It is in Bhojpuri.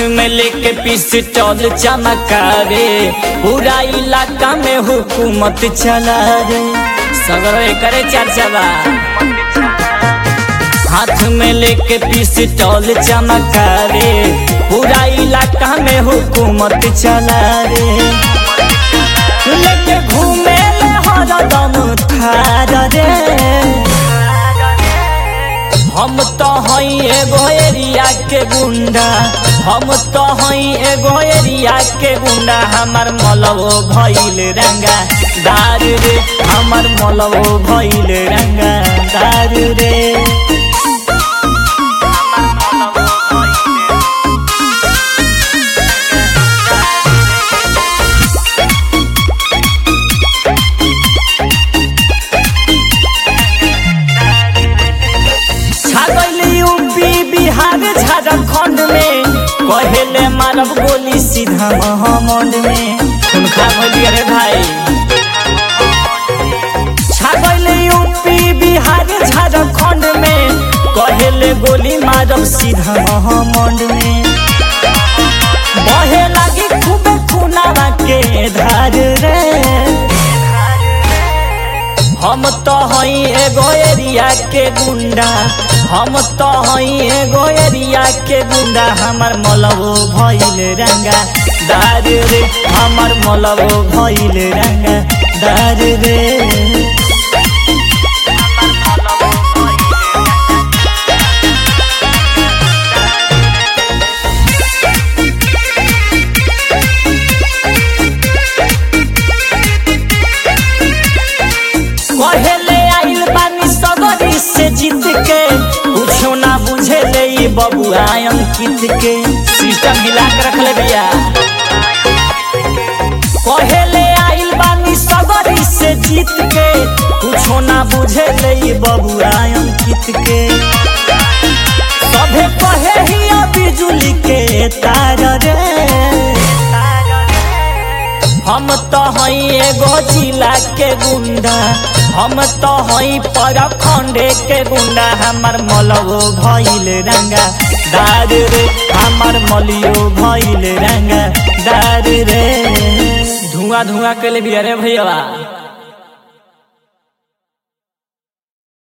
में लेके पिस्टल चमकावे पूरा इलाका में हुकूमत चला रे सगरो करे चर्चा बा हाथ में लेके पिस्टल चमकावे पूरा इलाका में हुकूमत चला रे लेके घूमे ले हरदम थार रे हम तो हई एगो एरिया के गुंडा हम तो हई एगो एरिया के गुंडा हमर मलवो भइल रंगा दार रे हमर मलवो भइल रंगा दार रे छागल यूपी बिहार झारखंड में कहेले मारब गोली सीधा महामंड में उनका बोलिए रे भाई छागल यूपी बिहार झारखंड में कहेले गोली मारब सीधा महामंड में बहे लागी खूबे खुनावा के धार रे हम तो हई एगो एरिया के गुंडा हम तो हई एगो एरिया के गुंडा हमर मलबो भइल रंगा दार रे हमर मलबो भइल रंगा दार रे कहेले आइल बानी सगरी से जीत के कुछो ना बुझे ले ई बबुआ अंकित के सिस्टम हिला के रख ले भैया कहेले आइल बानी सगरी से जीत के कुछो ना बुझे ले ई बबुआ अंकित के सभे कहे ही बिजुली के तार रे हम तो हई एगो जिला के गुंडा हम तो हई परखंडे के गुंडा हमर मलबो भइल रंगा दार रे हमर मलियो भइल रंगा दार रे धुआं धुआं के लिए भी अरे भैया